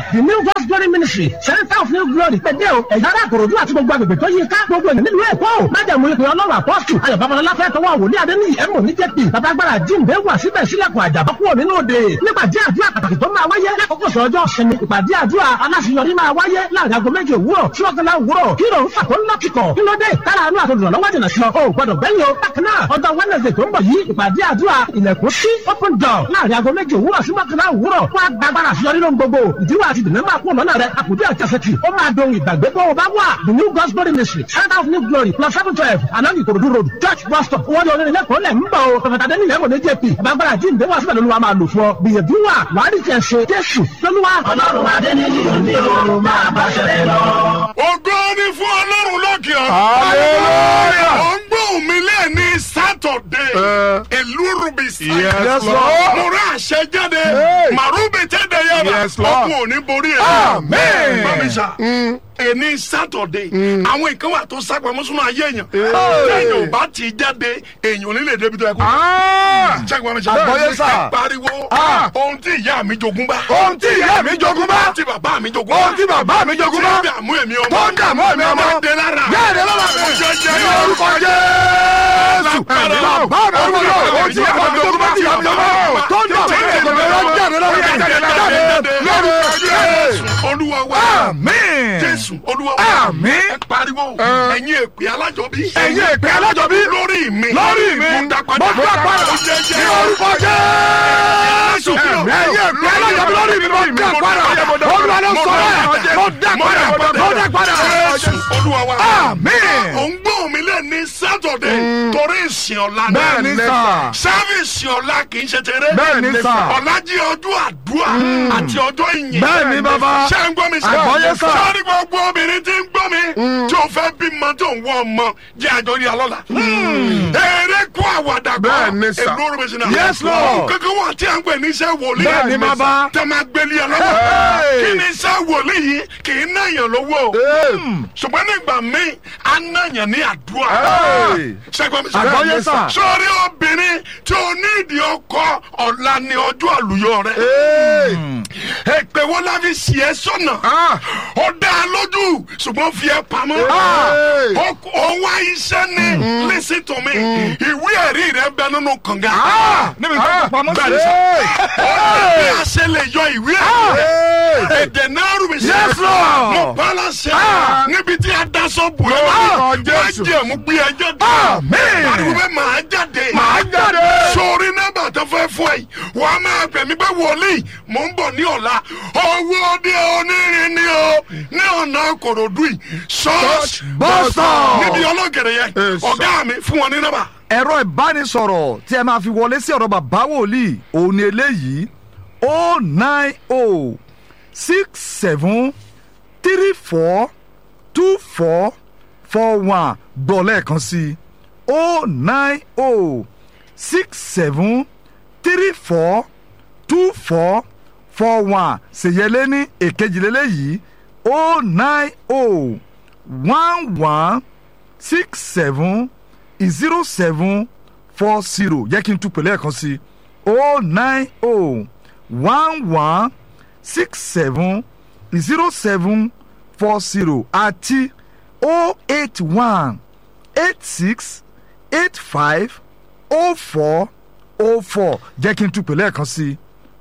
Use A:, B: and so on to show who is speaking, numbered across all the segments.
A: the new God's glory ministry center of new glory pẹ̀dẹ́ o ẹ̀yà ara àkòròdú àti gbogbo agbègbè tó yí ká gbogbo ènìyàn nílùú èkó o májàmú ìpè ọlọ́run apọ́sù ayọ̀ babalọ́lá fẹ́ tọwọ́ wòlíì adéníyì ẹ̀mọ́ ní jẹ́pì babagbára jíǹde wà síbẹ̀ sílẹ̀kùn àjàbá kúrò nínú òde nípàdé àdúrà pàtàkì tó máa wáyé lákòókò sọ́jọ́ sinmi ìpàdé àdúrà aláṣeyọrí máa wáyé láàrin aago méjì òwúrọ̀ sí ọ̀gánlá òwúrọ̀ kí ló ń fà tó ń lọ́kìkọ̀ kí ló dé tára àánú àtòdùnà lọ́wọ́ jìnà sí ọ o gbọdọ̀ gbẹ́yìn o bákan náà ọjọ́ wednesday tó ń bọ̀ yìí ìpàdé àdúrà ilẹ̀kùn sí open door láàrin aago méjì òwúrọ̀ sí mọ́kànlá òwúrọ̀ wọ́n á gbàgbára àṣeyọrí lóhun gbogbo ìdíwọ́ àti ìdènà máa kú lọ́nà rẹ̀ àkùdé àjàsẹ̀tì ó máa dohun ìgbàgbé tó o bá wà the new God's glory ministry center of new glory plus seven twelve anagi ìkòròdú road church bus stop wọ́n ní onírin lẹ́kọ̀ọ́ lẹ̀ ń bọ̀ o pẹ̀fẹ̀tà dẹ́ni lẹ́mọ̀ ní jp gbàgbára jíǹde wà síbẹ̀ lóluwà máa lò fún ọ gbìyànjú wà wàá rí tiẹ̀ ṣe jésù lóluwà. ọlọ́run adẹ́ni ní o máa bá ṣẹlẹ̀ lọ.
B: ògo ni fún ọlọ́run lókè
C: Hallelujah.
B: ọ̀run. ó ń gbóhùn mi lẹ́ẹ̀ni sátọ̀dé ìlú rubisi.
C: Yes, Lord.
B: mo rà àṣẹ jáde
C: Hey.
B: màrúbì tẹ́lẹ̀ yàrá
C: Yes, Lord.
B: ọkùn ò ní borí ẹ̀.
C: Amen.
B: Bámisà ẹni sátọ̀dé àwọn nǹkan wà tó sápamọ́ sínú ayé èèyàn. téèyàn ò bá ti jáde èèyàn ò ní lè débi tó yẹ kó. Ṣẹ́gun Bámisà
C: Àgbọ́yé sà.
B: ẹ pariwo
C: Ah.
B: ohun tí ìyá mi jogún bá.
C: Ohun tí ìyá mi jogún bá.
B: ohun tí bàbá mi jogún bá.
C: Ohun tí bàbá mi jogún bá.
B: tí ń dààmú èmi ọmọ.
C: Tó ń dààmú èmi ọmọ.
B: jáde lára.
C: Jáde lára mi. Ní orúkọ Jésù. Bàbá mi ọmọ náà, ohun tí ìyá mi jogún bá ti yà mí ọmọ. Tó ń dààmú èmi ọmọ. Jáde lára mi. Jáde lára mi. Lórúkọ Jésù.
B: olúwa wa.
C: Àmín.
B: jésù olúwa wa.
C: Àmín.
B: ẹ pariwo ẹ̀yin èpè alájọbí.
C: Ẹ̀yin èpè alájọbí.
B: lórí mi.
C: Lórí mi.
B: mo dá padà.
C: Mo dá padà.
B: Ó jẹ́ jẹ́.
C: Ní orúkọ Jésù. Ẹ̀yin èpè alájọbí lórí mi. Mo dá padà. Olúwa ló sọ bẹ́ẹ̀. Mo dá padà. Mo dá padà.
B: jésù olúwa wa.
C: Àmín.
B: ò ń gbóhùn mi lẹ́ ní sátọ̀dé torí ìsìn ọ̀la ni.
C: Bẹ́ẹ̀ ni sà.
B: sáfìsì ọ̀la kì í ṣe tẹ̀rẹ́.
C: Bẹ́ẹ̀ ni sà.
B: ọ̀la jí ọjọ́ àdúrà àti ọjọ́ ìyìn.
C: Bẹ́ẹ̀ ni bàbá.
B: ṣé ń gbọ́ mi sá.
C: Àgbọ́yé sà.
B: sọ́ọ́ni gbogbo obìnrin tí ń gbọ́ mi. tí o fẹ́ bímọ tó ń wọ ọmọ jẹ́ àjọ rí alọ́la. eré kó àwàdà kọ́.
C: Bẹ́ẹ̀ ni sà.
B: èlò rẹ̀ sinna.
C: Yes, Lord.
B: kankan wà tí a ń pè ní iṣẹ́ wòlíì.
C: Bẹ́ẹ̀ ni bàbá.
B: tẹ́ máa gbélé ẹ lọ́wọ́.
C: Hey.
B: kí ni iṣẹ́ wòlíì yìí kì í náyàn lówó. ṣùgbọ́n nígbà míì a náyàn ní àdúrà.
C: Hey.
B: ṣẹ́gun mi sá.
C: Àgbọ́yé sà.
B: sórí obìnrin tí o ní ìdí ọkọ ọ̀la ni ọjọ́ àlùyọ rẹ̀ èpè wo la fi sì ẹ́ sọ̀nà ó dá a lójú ṣùgbọ́n fi ẹ́ pamọ́
C: Hey.
B: ó ó wá iṣẹ́ ni listen to me ìwé ẹ̀rí rẹ̀ bẹ nínú kànga
C: Níbi tó kọ pamọ́
B: Bẹ́ẹ̀ ni
C: sí.
B: sà. ó ní bí a ṣe lè yọ ìwé ẹ̀rí èdè náà rú mi sí
C: Yes, Lord.
B: mo bá la ṣe
C: Ah.
B: níbi tí a daṣọ bù ẹ́
C: Lórúkọ
B: wọ́n
C: Jésù.
B: jẹ́ mú gbé ẹjọ́
C: Àmín.
B: pariwo bẹ́ẹ̀ máa jáde
C: Màá jáde.
B: sórí nọ́mbà tó fẹ́ fún ẹ yìí wà á máa pè mí pé wòlíì mò ń bọ̀ ní ọ̀la owó dé onírin ni o ní ọ̀nà kòròdú yìí ṣọ́ọ̀ṣì
C: Bus stop.
B: níbi ọlọ́gẹ̀rẹ̀ yẹn
C: Yes, sir.
B: ọ̀gá mi fún wọn ní nọ́mbà.
D: ẹ̀rọ ìbánisọ̀rọ̀ tí ẹ máa fi wọlé sí ọ̀rọ̀ bàbá wòlíì òun ni eléyìí o nine o six seven three four two four four one gbọ́ lẹ́ẹ̀kan sí o nine o six seven three four two four four one ṣèyẹlé ní èkejìlélẹ́yìí o nine o one one six seven zero seven four zero jẹ́ kí n tún pèlè ẹ̀kan sí o nine o one one six seven zero seven four zero àti o eight one eight six eight five o four o four jẹ́ kí n tún pèlè ẹ̀kan sí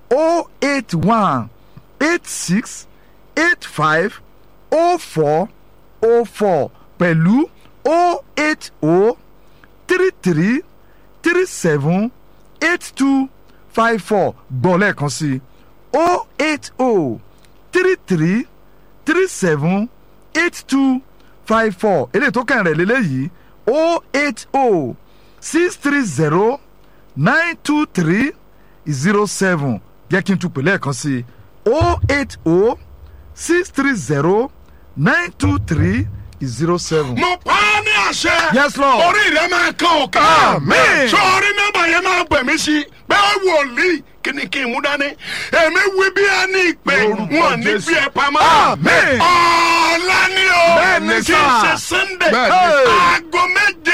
D: o eight one eight six eight five o four o four pẹ̀lú o eight o three three three seven eight two five four gbọ́ lẹ́ẹ̀kan sí o eight o three three three seven eight two five four eléyìí tó kàn rẹ̀ lélẹ́yìí o eight o six three zero nine two three zero seven jẹ́ kí n tún pè lẹ́ẹ̀kan sí o eight o six three zero nine two three zero seven.
B: mo pa á ní àṣẹ.
D: Yes, Lord.
B: orí rẹ máa kan òkè.
D: Àmín.
B: sórí nọ́mbà yẹn máa pè mí sí pé wòlíì kí ni kí n mú dání. èmi wí bí a ní ìpè
C: Lórúkọ
B: wọn ní
C: Jésù.
B: bí ẹ pamọ́.
D: Àmín.
B: ọ̀la ni o
D: Bẹ́ẹ̀ ni
B: kì í
D: sà.
B: ṣe sunday.
C: Bẹ́ẹ̀ ni.
B: aago méje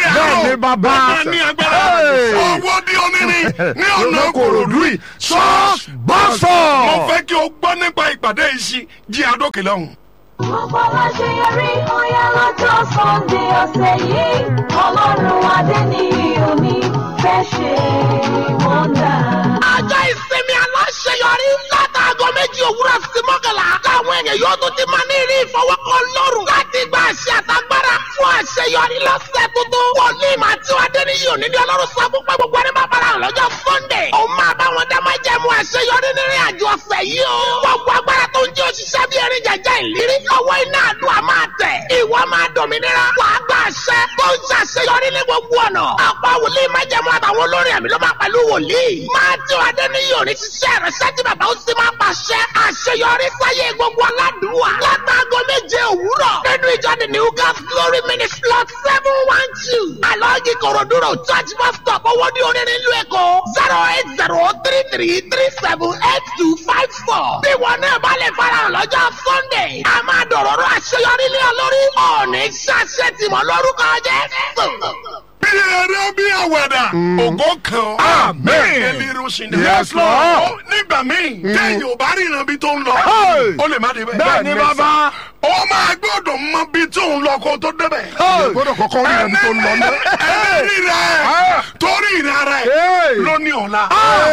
B: àárọ̀
D: Bẹ́ẹ̀ni, bàbá.
B: ó máa ní agbára
D: Hey.
B: owó di onírin ní ọ̀nà kòròdú yìí
D: Church
B: mo
D: bọ́sọ̀.
B: fẹ́ kí o gbọ́ nípa ìpàdé yìí sí jí adókè lọ́hùn.
E: Gbogbo aláṣeyọrí ọ̀yá lọ́jọ́ Sunday ọ̀sẹ̀ yìí. Ọlọ́run adé ní òní fẹ́ ṣe wọ́ndà.
A: ọjọ́ ìsinmi aláṣeyọrí látàgọ́ méjì òwúrọ̀ sí mọ́kànlá táwọn èèyàn yóò tún ti máa ní ìrí ìfọwọ́kọ lọ́rùn láti gba àṣẹ àtagbára fún àṣeyọrí lọ́sẹ̀ tuntun. wòlíì máa tí wàá dé níyì òní ní ọlọ́run sọ fún pé gbogbo ẹni máa bára hàn lọ́jọ́ sunday. òun máa bá wọn dá máa jẹ́ mu àṣeyọrí nínú àjọ ọ̀sẹ̀ yìí o. gbogbo agbára tó ń jẹ́ òṣìṣẹ́ bí erin jẹjẹ ìlérí ọwọ́ iná àdúrà máa tẹ̀. ìwọ máa dòmìnira wàá gba àṣẹ tó ń ṣàṣeyọrí ní gbogbo ọ̀nà. ọ̀pọ̀ wòlíì máa jẹ́ mu àtàwọn olórin àmì ló máa pẹ̀lú wòlíì. máa tí wàá dé níyì òní ṣiṣẹ́ ìrẹsẹ́ tí bàbá ó sì máa pàṣẹ àṣeyọrí sáyé gbogbo aládùúwà. látàgọ́ méje òwúrọ̀ nínú ìjọ the new gas glory ministry lot seven one two. alọ́ọ̀gì kòròdúró church bus stop owó ní onírin ìlú èkó zero eight zero three three three seven eight two five four. bí wọn náà bá lè farahàn lọ́jọ́ sunday a máa dọ̀rọ̀rọ̀ àṣeyọrí lé ọ lórí. ọ̀ọ́nì ṣàṣẹ tìmọ̀ lórúkọ jẹ́
B: bí eré bí àwàdà ògo kan
D: Amen.
B: ẹlẹ́rú sí ni.
D: Yes, Lord.
B: Ó, nígbà míì téèyàn ò bá ríran bí tó ń lọ
D: Hey.
B: ó lè má débẹ̀.
D: Bẹ́ẹ̀ni bàbá.
B: ó máa gbọ́dọ̀ mọ bí tó ń lọ kó tó débẹ̀.
C: gbọ́dọ̀ kọ́kọ́ rí ẹni tó ń lọ náà.
B: ẹni rẹ̀ torí ìran rẹ̀
D: Hey.
B: ló ní ọ̀la.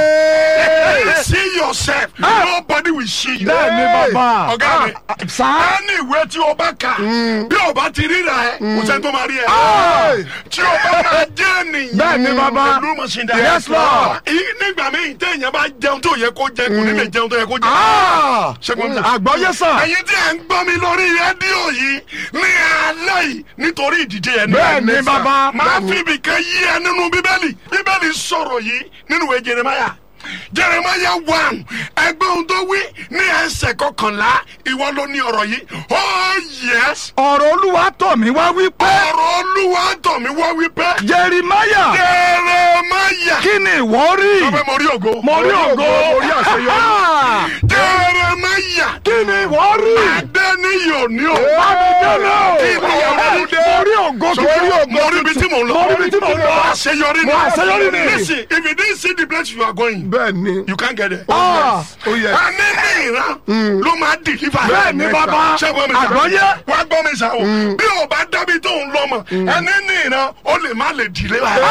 B: see yourself nobody will see you.
D: Bẹ́ẹ̀ni bàbá.
B: ọ̀gá mi
D: Sá.
B: ẹni ìwé tí o bá kà bí o bá ti ríra ẹ kò sẹ́ni tó máa rí ẹ.
D: Hey.
B: tí o bá máa jẹ́ ènìyàn
D: Bẹ́ẹ̀ni bàbá.
B: pẹ̀lú mọ̀síndà.
D: Yes, Lord.
B: Ì- nígbà míì téèyàn bá jẹun tó yẹ kó jẹ kò ní lè jẹun tó yẹ kó jẹ.
D: Ah.
B: ṣẹ́gun mi.
D: Àgbọ́yé sàn.
B: ẹ̀yin tí ẹ̀ ń gbọ́ mi lórí rédíò yìí ní alẹ́ yìí nítorí ìdíje ẹ̀ ní.
D: Bẹ́ẹ̀ni bàbá.
B: máa fi ibìkan yí ẹ nínú bíbélì bíbélì sọ̀rọ̀ yìí nínú ìwé jeremaya jeremaya one ẹgbẹ́ ohun tó wí ní ẹsẹ̀ kọkànlá ìwọ ló ní ọ̀rọ̀ yìí oh yes
D: Ọ̀rọ̀ Olúwa tọ̀ mí wá wípé.
B: ọ̀rọ̀ olúwa tọ̀ mí wá wípé
D: Jerimaya.
B: jeremaya
D: Kí ni ìwọ rí?
B: ọbẹ̀ mo rí ògo
D: Mo rí ògo.
C: Mo rí àṣeyọrí.
D: Ah.
B: jeremaya
D: Kí ni ìwọ rí?
B: adẹ́niyì òní o
D: Bámidélé o.
B: Kí ni ìwọ rí?
D: Mo rí ògo
B: So,
D: tuntun.
B: mo rí ibi tí mo lọ
D: Mo rí ibi tí mo lọ.
B: àṣeyọrí ni
D: Mo àṣeyọrí ni.
B: listen if you didn't see the place you are going
C: bẹ́ẹ̀ ni.
B: you can't get there.
D: Ah.
C: ó yẹ.
B: ẹni ní ìran ló máa deliver.
D: Bẹ́ẹ̀ni bàbá.
B: ṣẹ́gun mi sá.
D: Àgbọ́yé.
B: wá gbọ́ mi sá o. bí o bá dábì tó ń lọ mọ̀ ẹni ní ìran ó lè má lè dìlé wa.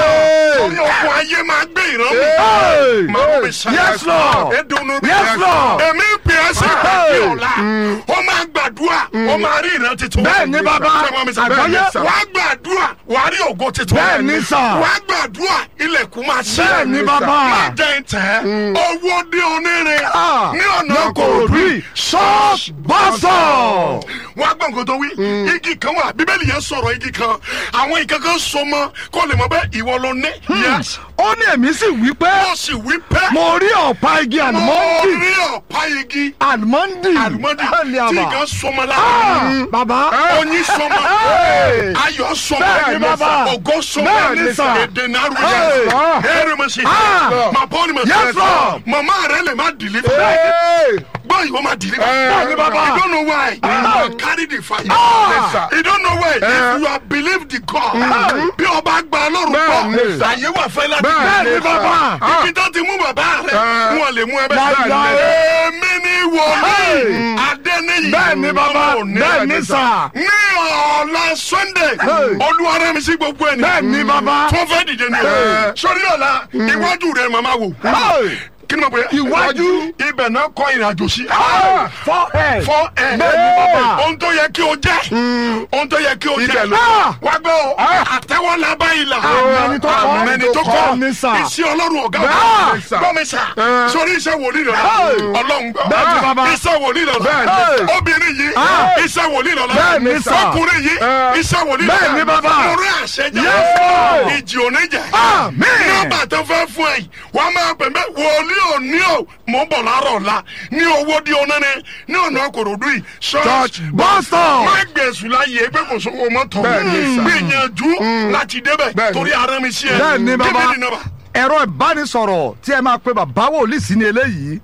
B: torí okun ayé máa gbé ìran mi.
D: Hey.
B: Màá mi sá.
D: Yes, Lord.
B: Edunu bí.
D: Yes, Lord.
B: èmi ń pè é sí
D: Hey.
B: ìpàdé ọ̀la. ó máa gbàdúrà ó máa rí ìran tuntun.
D: Bẹ́ẹ̀ni, bàbá.
B: ṣẹ́gun mi sá.
D: Àgbọ́yé.
B: wá gbàdúrà wà á rí ògo tuntun.
D: Bẹ́ẹ̀ni, sà.
B: wá gbàdúrà ilẹ̀kùn máa ṣí.
D: Bẹ́ẹ̀ni, bàbá.
B: má jẹ́ ìtẹ́ owó dé onírin
D: Ah.
B: ní ọ̀nà
D: Kòròdú
B: kòròdú
D: yìí. Church bọ́sọ̀.
B: wọ́n á gbọ́ nǹkan tó wí igi kan wà bíbélì yẹn sọ̀rọ̀ igi kan àwọn nǹkan kan so mọ́ kó lè mọ̀ bẹ́ẹ̀ ìwọ ló ní. yes
D: Ó ní èmi sì wí pé
B: ó sì wí pé
D: mo rí ọ̀pá igi
B: mo
D: àlùmọ́ndì.
B: rí ọ̀pá igi
D: Àlùmọ́ndì.
B: àlùmọ́dì
D: Ẹ̀lì
B: tí
D: àbá.
B: nǹkan so mọ́
D: Ah,
B: lára
D: Bàbá.
B: oyin so mọ́
D: Hey.
B: ayọ̀ so
D: Bẹ́ẹ̀ni,
B: mọ́
D: bàbá.
B: ògo so
D: Bẹ́ẹ̀ni,
B: mọ́
D: sà.
B: èdè náírà
D: Hey.
B: yẹn ẹ̀rọ mọ̀ sí
D: Ah.
B: ma paul ma
D: Yes, Lord.
B: mama rẹ lè má deliver
C: Hey.
B: boy you ma deliver
C: Bẹ́ẹ̀ni,
D: bàbá.
B: you don't know why you don carry the fire
C: Ah.
B: you don't know why if you are believe the God bí ọba gba ọlọ́run
C: Bẹ́ẹ̀ni,
B: gbọ́
C: sà.
B: àyè wà fẹ́ láti
D: Bẹ́ẹ̀ni, bàbá.
B: ibi tó ti mú bàbá rẹ
C: Ah.
B: wọn lè mú ẹ
D: Láíláí.
B: bẹ́ẹ̀ èmi ni wòlíì adẹ́niyì
D: Bẹ́ẹ̀ni, bàbá.
B: ọmọ òní.
D: Bẹ́ẹ̀ni, sà.
B: ní ọ̀la sunday olúwarẹ̀ mi sí gbogbo ẹ̀ ní.
D: Bẹ́ẹ̀ni, bàbá.
B: tó fẹ́ dìde ni o. sori ọ̀la iwájú rẹ̀ màmá wò.
D: Hey.
B: kí ni mo pè é.
D: Iwájú.
B: ibẹ̀ náà kọ́ ìrìnàjò sí.
D: Forehead.
B: fọ ẹ.
D: Bẹ́ẹ̀ni, bàbá.
B: ohun tó yẹ kí o jẹ́. ohun tó yẹ kí o
C: Ibẹ̀
B: jẹ́.
C: ló
D: kọ́.
B: wá gbọ́ o. àtẹ́wọ́ lábá ìlà.
D: Àmẹ́ni tó kọ́.
B: àmẹ́ni tó
D: Bẹ́ẹ̀ni, sà.
B: kọ́. iṣẹ́ ọlọ́run ọ̀gá
C: Bẹ́ẹ̀ni, sà.
B: gbọ́ mi sà. sori iṣẹ́ wòlíì rẹ̀
D: Hey.
B: ọlọ́run gbọ́.
D: Bẹ́ẹ̀ni, bàbá.
B: iṣẹ́ wòlíì rẹ̀
D: Bẹ́ẹ̀ni.
B: obìnrin yìí
D: Ah.
B: iṣẹ́ wòlíì rẹ̀
D: Bẹ́ẹ̀ni, sà.
B: ọkùnrin yìí iṣẹ́ wòlíì rẹ̀
D: Bẹ́ẹ̀ni, bàbá.
B: orí àṣẹjẹ
D: Yes, Lord.
B: ìjì òní jẹ
D: Amen.
B: nọ́mbà tó fẹ́ fún ẹ wọ́n máa pè mẹ́ wòlíì òní o mò ń bọ̀ láàárọ̀ ọ̀la ní owó di onáni ní ọ̀nà kòròdú yìí
D: Church bọ́sọ̀.
B: má gbèsù láyé pé kò sówó mọ́tò
C: Bẹ́ẹ̀ni, sà.
B: gbìyànjú láti débẹ̀
C: Bẹ́ẹ̀ni.
B: torí ara mi sí ẹ
D: Bẹ́ẹ̀ni, bàbá.
B: Give me the number.
D: ẹ̀rọ ìbánisọ̀rọ̀ tí ẹ máa pe bàbá wòlíì sí ni eléyìí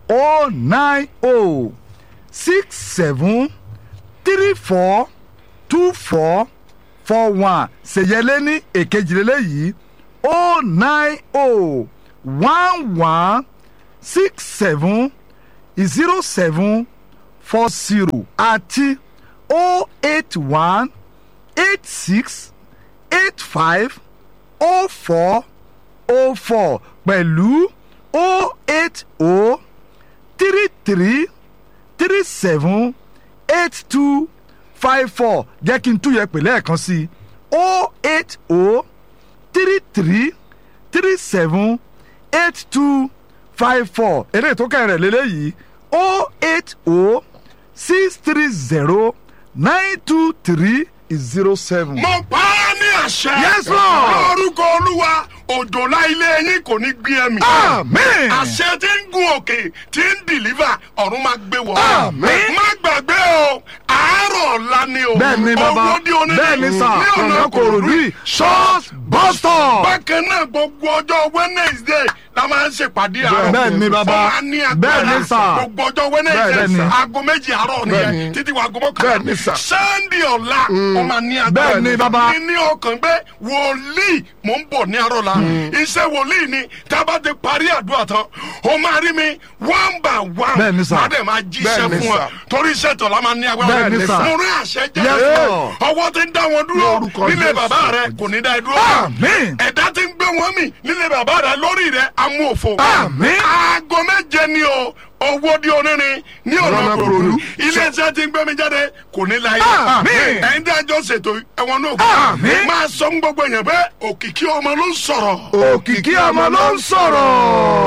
D: o nine o six seven three four two four four one ṣèyẹlé ní èkejìlélẹ́ yìí o nine o one one six seven zero seven four zero àti o eight one eight six eight five o four o four pẹ̀lú o eight o three three three seven eight two five four jẹ́ kí n tún yẹ pè lẹ́ẹ̀kan sí i o eight o three three three seven eight two five four eré tó kẹrẹ̀ lélẹ́yìí o eight o six three zero nine two three zero seven.
B: mo pa á ní àṣẹ.
D: Yes, Lord.
B: lórúkọ olúwa òjòlá ilé yín kò ní gbé ẹ̀mí.
D: Amen.
B: àṣẹ tí ń gun òkè tí ń dìlífà ọ̀run máa gbé wọ̀.
D: Amen.
B: má gbàgbé o àárọ̀ ọ̀la ni o.
D: bẹ́ẹ̀ ni bàbá
B: owó di onílé
D: bẹ́ẹ̀ ni sà
B: ní ọ̀nà
D: ọ̀nà kòròdú yìí church bus stop.
B: bákan náà gbogbo ọjọ́ wednesday la máa ń ṣèpàdé àárọ̀.
D: Bẹ́ẹ̀ ni bàbá.
B: Ó máa ní agbára.
D: Bẹ́ẹ̀ ni sà.
B: gbogbo ọjọ́
D: Bẹ́ẹ̀
B: wednesday
D: ni.
B: aago méjì àárọ̀
C: Bẹ́ẹ̀
B: nìyẹn
C: ni.
B: títí wa aago
C: Bẹ́ẹ̀ ni sà.
B: mọ́kànlá. sunday ọ̀la ó máa ní agbára.
D: Bẹ́ẹ̀ ni bàbá.
B: ní ní ọkàn pé wòlíì mò ń bọ̀ ní àárọ̀ la. iṣẹ́ wòlíì ni tá a bá ti parí àdúrà tán ó máa rí mi one by one.
D: Bẹ́ẹ̀ ni sà.
B: má dẹ̀ máa jíṣẹ́
C: Bẹ́ẹ̀ ni
B: fún wa
C: sà.
B: torí iṣẹ́ tọ̀ la máa ní agbára.
D: Bẹ́ẹ̀ ni sà.
B: mo rí àṣẹ jẹ́
D: Yes,
B: pé
D: Lord.
B: ọwọ́ ti ń dá wọn dúró
C: Lórúkọ
B: nílé
C: Jésù.
B: bàbá rẹ kò ní dá ẹ dúró.
D: Amen.
B: ẹ̀dá ti ń gbé wọn mì nílé bàbá rẹ lórí rẹ amú òfo.
D: Amen.
B: aago méje ni o owó di onírin ní ọ̀nà
C: Ọ̀nà
B: kòròdú
C: Kòròdú.
B: iléeṣẹ́ ti ń gbé mi jáde kò ní láyé.
D: Amen.
B: ẹ̀yin tí a jọ ṣètò ẹ̀wọ̀n náà
D: Amen.
B: máa sọ fún gbogbo èèyàn pé òkìkí ọmọ ló ń sọ̀rọ̀.
D: òkìkí ọmọ ló ń sọ̀rọ̀.